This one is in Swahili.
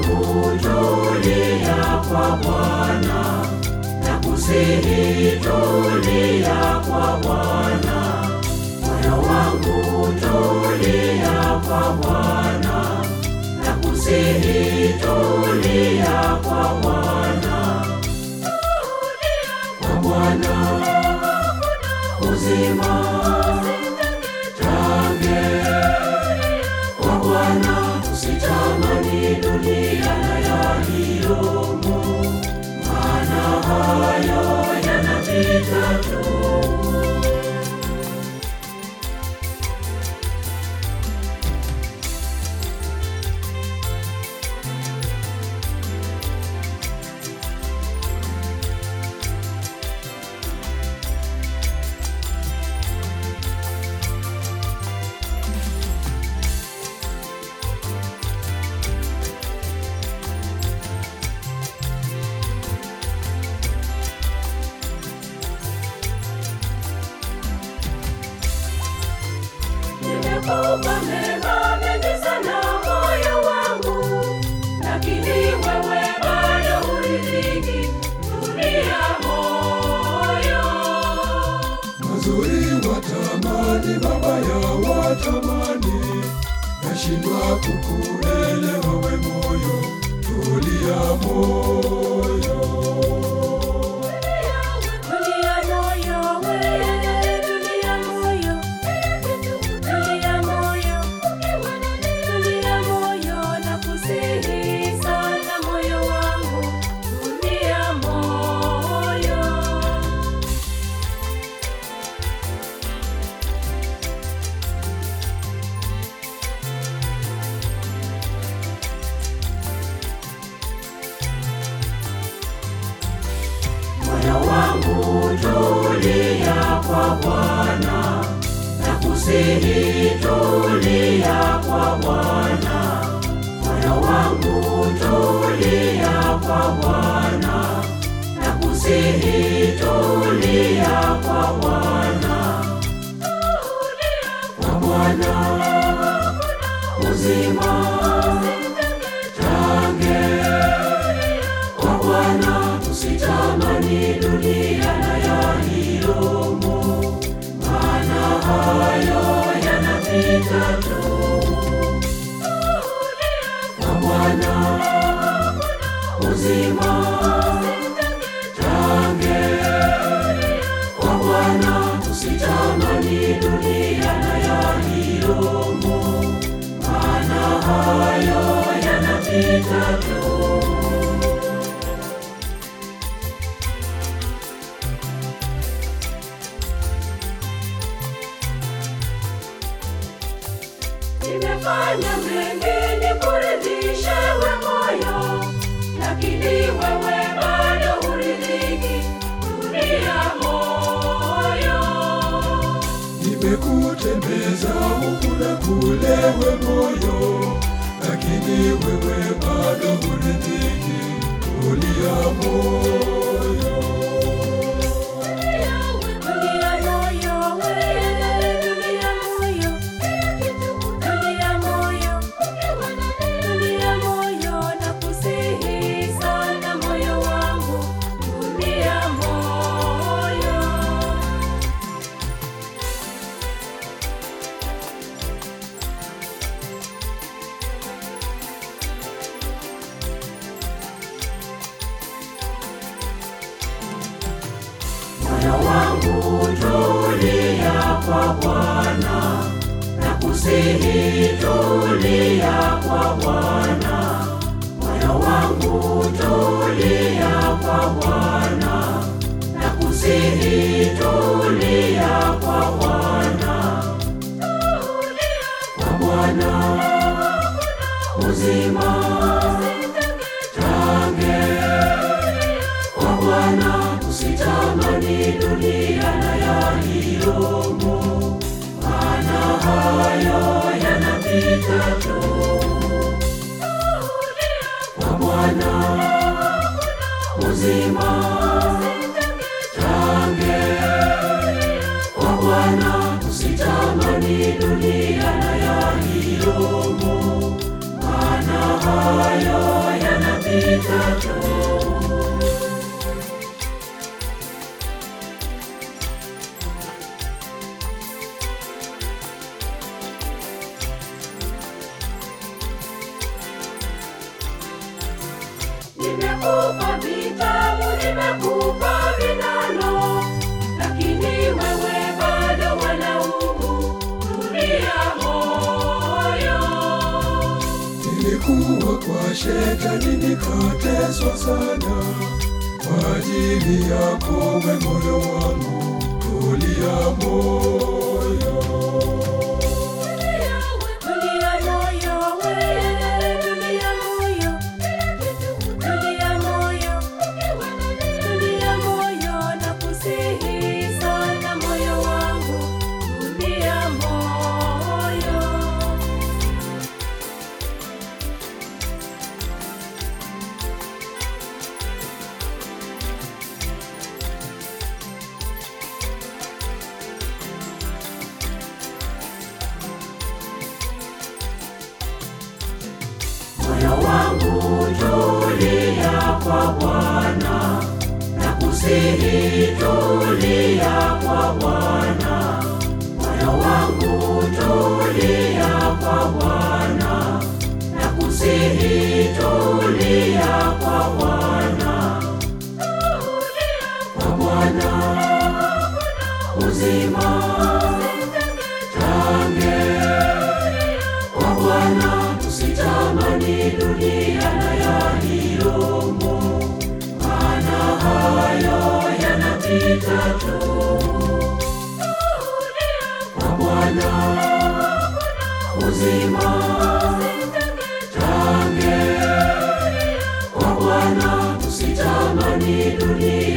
wangu tulia kwa Bwana, nakusihi tulia kwa Bwana. Moyo wangu tulia kwa Bwana, nakusihi tulia kwa Bwana. Kwa Bwana uzima tange kwa Bwana usitamani dunia na yaliyomo, maana hayo yanapita tu. Nimekupa mema mengi sana moyo wangu, lakini wewe bado huridhiki. Tulia moyo. Mazuri watamani, mabaya watamani, nashindwa kukuelewa we moyo, tulia moyo. Tulia moyo, we, tulia moyo. Tulia moyo, tulia moyo, nakusihi sana moyo wangu, tulia moyo. Moyo wangu tulia kwa Bwana, nakusihi tulia kwa Bwana. Moyo wangu tulia kwa Bwana, nakusihi tulia kwa Bwana. Kwa Bwana uzima tange kwa Bwana usitamani dunia na yaliyomo, maana hayo yanapita tu. Kwa Bwana uzima tange, kwa Bwana usitamani dunia na yaliyomo, maana hayo yanapita tu. Nimefanya mengi nikuridhishe we moyo, lakini wewe bado huridhiki. Tulia moyo. Nimekutembeza huku na kule we moyo, lakini wewe bado huridhiki, tulia moyo. Tulia moyo, we, tulia moyo. Tulia moyo. Tulia moyo, nakusihi sana moyo wangu, tulia moyo. Moyo wangu tulia kwa Bwana, nakusihi tulia kwa Bwana. Moyo wangu tulia kwa Bwana, nakusihi tulia kwa Bwana. Kwa Bwana uzima tange kwa Bwana usitamani dunia na yaliyomo, maana hayo yanapita tu. Kwa Bwana uzima tange, kwa Bwana usitamani dunia na yaliyomo, maana hayo yanapita tu. Nimekupa vitabu, nimekupa vinano, lakini wewe bado walaumu. Tulia moyo, Nilikuwa kwa shetani nikateswa sana kwa ajili yako, we moyo wangu, tulia moyo. tulia moyo, wewe tulia moyo, tulia moyo, tulia moyo, nakusihi sana moyo wangu, tulia moyo. Moyo wangu tulia kwa Bwana, nakusihi tulia kwa Bwana. Moyo wangu tulia kwa Bwana, nakusihi tulia kwa Bwana. Kwa Bwana uzima tange kwa Bwana usitamani dunia na yaliyomo, maana hayo yanapita tu. Kwa Bwana uzima tange, kwa Bwana usitamani dunia